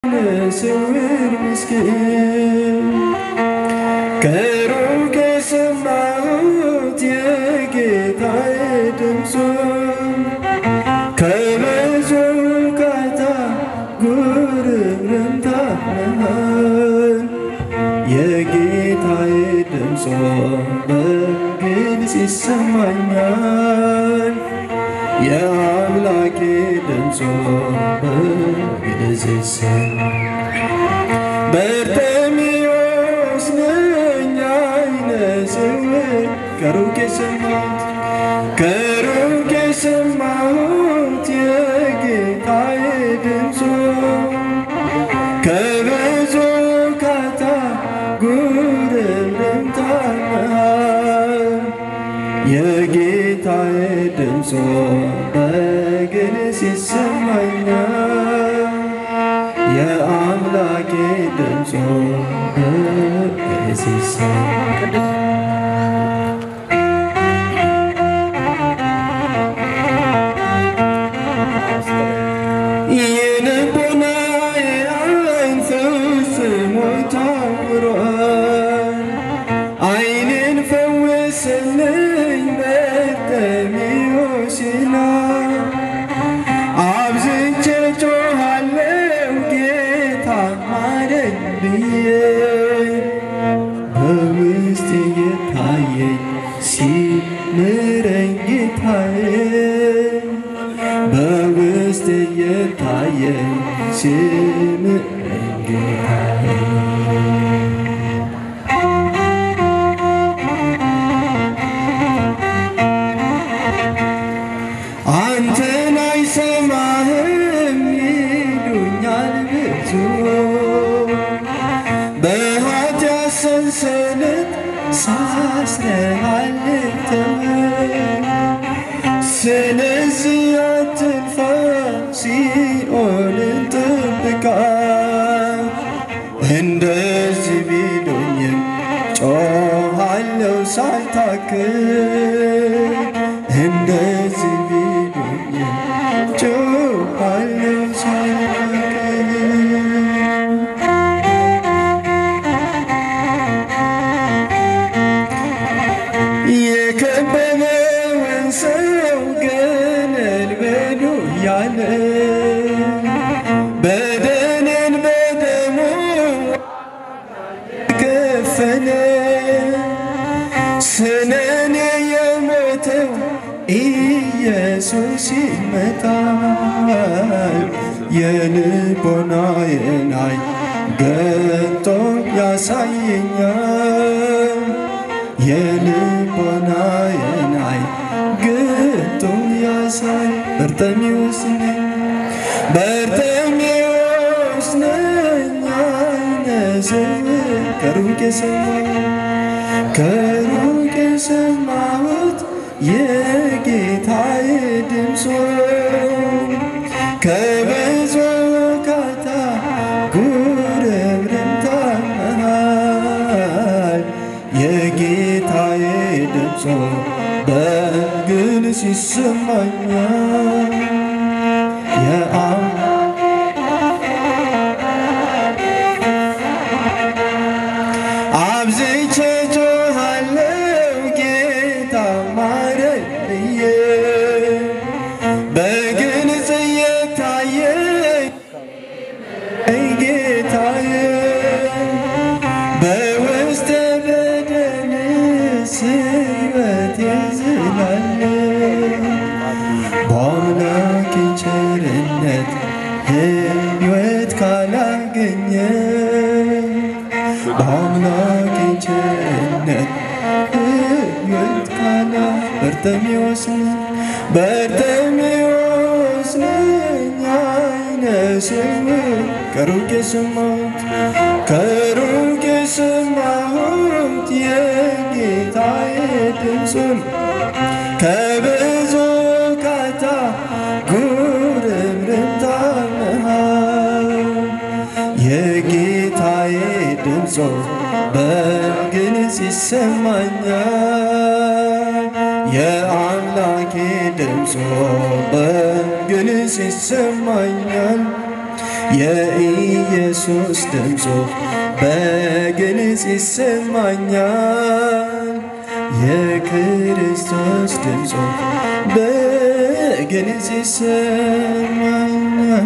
ስውር ምስኪን ከሩቅ የሰማሁት የጌታዬ ድምፁ ከብዙ ካታ ጉርምርምታ መሃል የጌታዬ ድምፆ በግልጽ ይሰማኛል። የአምላኬ ድምፆ በግልጽ ይሰማኛል። በርጤሜዎስ ነኝ ዓይነ ስውር ከሩቅ የሰማሁት ከሩቅ የሰማሁት የጌታዬ ድምፁ ከብዙ ካታ ጉርምርምታ መሃል የጌታዬ ድምፆ በግልጽ ይሰማኛል። የአምላኬ ድምፆ በግልጽ ይሰማኛል። የልቦናዬ ዓይን ፈጽሞ ታውሯል። ዓይኔን ፈውስልኝ በርጤሜዎስ ይላል። አብዝቼ ጮኻለሁ ጌታ ማረኝ ብዬ በውስጤ የታየኝ ሲምረኝ ጌታዬ በውስጤ የታየኝ ሲምረኝ ጌታዬ አንተን አይሰማህም ይሉኛል ብዙ በኃጢአት ሰንሰለት ሳስረሃል ተወኝ። ስለዚህ አትንፋ ሲኦልን ጠብቃት። እንደዚህ ቢሉኝም ጮኻለሁ ሳልታክት እንደዚህ ቢሉኝም ጮኻለሁ ሳልታክት የከበበውን ሰው ገለል በሉ ያለ በደሌን በደሙ ከፈለ ስለኔ የሞተው ኢየሱስ ይመጣል። የልቦናዬን ዓይን ገልጦ ያሳየኛል። የልቦናዬን ዓይን ገልጦ ያሳይ በርጤሜዎስ ነኝ በርጤሜዎስ ነኝ ዓይነ ስውር ከሩቅ የሰማሁት ከሩቅ የሰማሁት የጌታዬ ድምፆ ከብዙ ካታ ጉርምርምታ መሃል የጌታዬ ድምፆ በግልጽ ይሰማኛል። የአም አብዝቼ ጮኻለሁ ጌታ ማረኝ ብዬ በግልጽ እየታየኝ ጌታዬ በውስጤ በደንስ ሕይወት ይዝላል በአምላኬ ቸርነት ሕይወት ካላገኘ በአምላኬ ቸርነት ሕይወት ካላ በርጤሜዎስ ነኝ በርጤሜዎስ ነኝ ዓይነ ስውር ከሩቅ የሰማሁት ከሩቅ የሰማሁት የጌታዬ ድምፁን ከብዙ ካታ ጉርምርምታ መሃል የጌታዬ ድምፆ በግልጽ ይሰማኛል። የአምላኬ ድምፆ በግልጽ ይሰማኛል። የኢየሱስ ድምፁ በግልጽ ይሰማኛል። የክርስቶስ ድምፁ በግልጽ ይሰማኛል።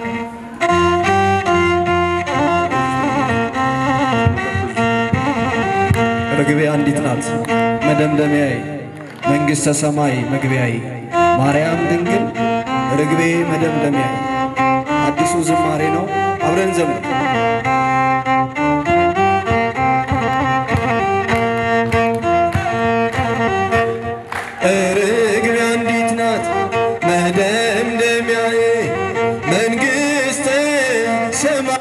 ርግቤ አንዲት ናት መደምደሚያዬ፣ መንግሥተ ሰማይ መግቢያዬ፣ ማርያም ድንግል ርግቤ መደምደሚያዬ። አዲሱ ዝማሬ ነው። አብረን ዘምር። ርግቤ አንዲት ናት መደምደሚያዬ፣ መንግሥተ ሰማይ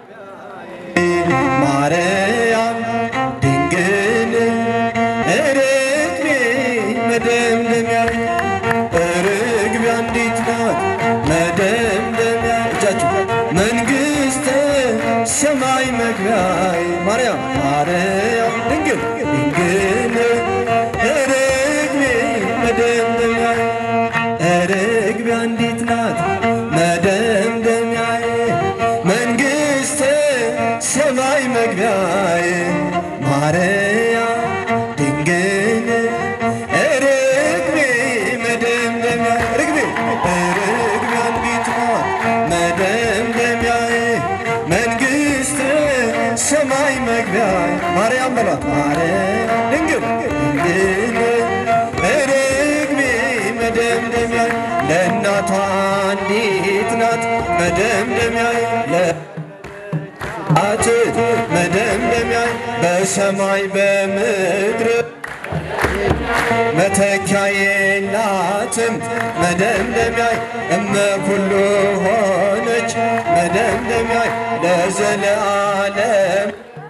ማርያም ድንግል ርግቤ መደምደሚያዬ ርግቤ አንዲት ናት መደምደሚያ እጃችሁ መንግሥተ ሰማይ መግቢያዬ ማርያም ማርያም ድንግል ድንግል ርግቤ መደምደሚያዬ ርግቤ አንዲት ናት መደምደሚያዬ መንግሥተ ሰማይ መግቢያዬ ማርያም ድንግል ርግቤ መደምደሚያ ርግቤ ርግቤ አንዲት ናት መደምደሚያዬ መንግሥተ ሰማይ መግቢያዬ ማርያም በሏት ማርያም ድንግል ድንግል ርግቤ መደምደሚያዬ ለእናቷ አንዲት ናት መደምደሚያዬ አት መደምደሚያዬ በሰማይ በምድር መተኪያ የላትም መደምደሚያዬ እመ ኩሉ ሆነች መደምደሚያዬ ለዘለዓለም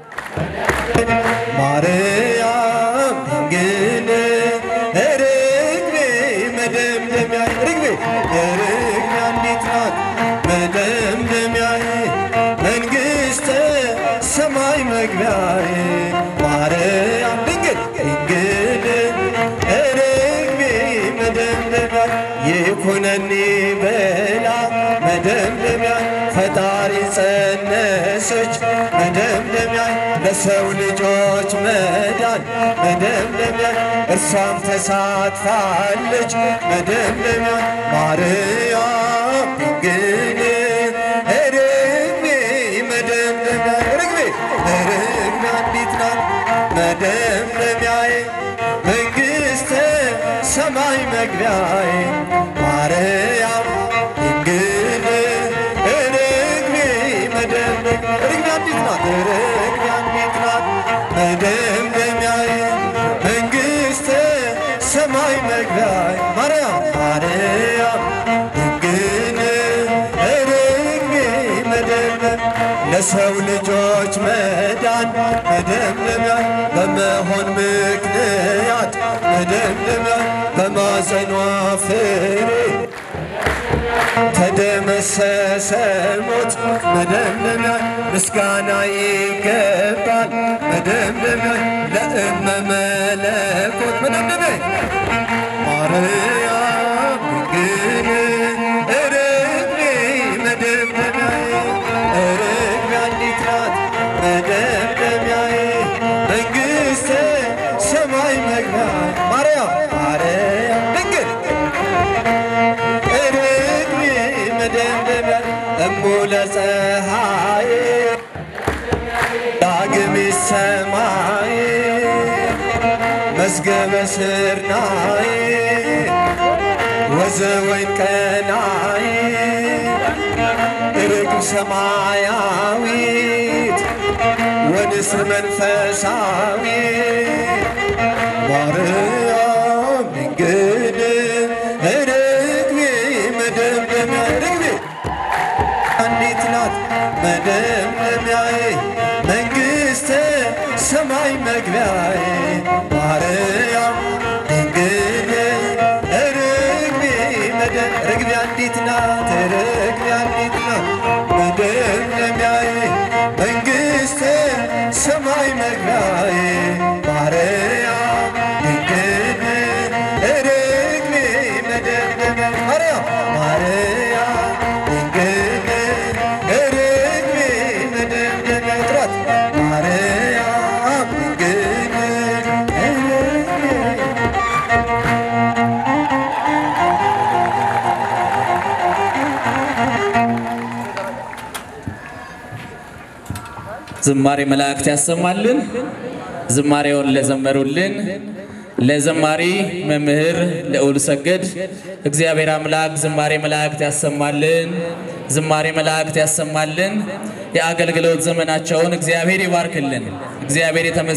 ማርያም ድንግል ርግቤ መደምደሚያዬ ርግቤ ርግቤ አንዲት ናት መደምደሚያዬ መንግሥተ ሰማይ መግቢያዬ ማርያም ድንግል ድንግል ርግቤ መደምደሚያ ይኩነኒ በላ መደምደሚያ ፈጣሪ ጸነሰች መደምደሚያ ለሰው ልጆች መዳን መደምደሚያ እርሷም ተሳትፋለች መደምደሚያ ማርያም ድንግል ርግቤ መደምደሚያ ርግቤ ርግቤ አንዲት ናት መደምደሚያዬ መንግሥተ ሰማይ መግቢያዬ ማርያም ድንግል ርግቤ መደምደሚያ ርግቤ አንዲት ናት ርግቤ አንዲት ናት መደምደሚያዬ መንግሥተ ሰማይ መግቢያዬ ማርያም ማርያም ድንግል ርግቤ መደምደም ለሰው ልጆች መዳን መደምደሚያ በመሆን ምክንያት መደምደሚያ በማፀኗ ፍሬ ተደመሰሰ ሞት መደምደሚያ ምስጋና ይገባል መደምደሚያ ለእመ መለኮት መደምደሚያ ማርያም ድንግል ርግቤ መደምደሚያዬ ርግቤ አንዲት ናት መደምደሚያዬ መንግሥተ ሰማይ መግቢያ ማርያም ማርያም ድንግል ርግቤ መደምደሚያ እሙ ለፀሐይ ዳግም ሰማይ መዝገበ ስርናይ ወዘወይን ቀናይ ርግብ ሰማያዊት ወንስር መንፈሳዊት ማርያም ድንግል ርግቤ መደምደሚያ ርግቤ አንዲት ናት መደምደሚያዬ መንግሥተ ሰማይ መግቢያዬ ማርያም ድንግል ርግቤ መደ- ርግቤ አንዲት ናት ርግቤ አንዲት ናት መደምደሚያዬ መንግሥተ ሰማይ መግቢያዬ ማርያም ድንግል ርግቤ መደምደሚያ ማርያም ማርያም ድንግል ዝማሬ መላእክት ያሰማልን። ዝማሬውን ለዘመሩልን ለዘማሪ መምህር ልዑል ሰገድ እግዚአብሔር አምላክ ዝማሬ መላእክት ያሰማልን። ዝማሬ መላእክት ያሰማልን። የአገልግሎት ዘመናቸውን እግዚአብሔር ይባርክልን። እግዚአብሔር የተመ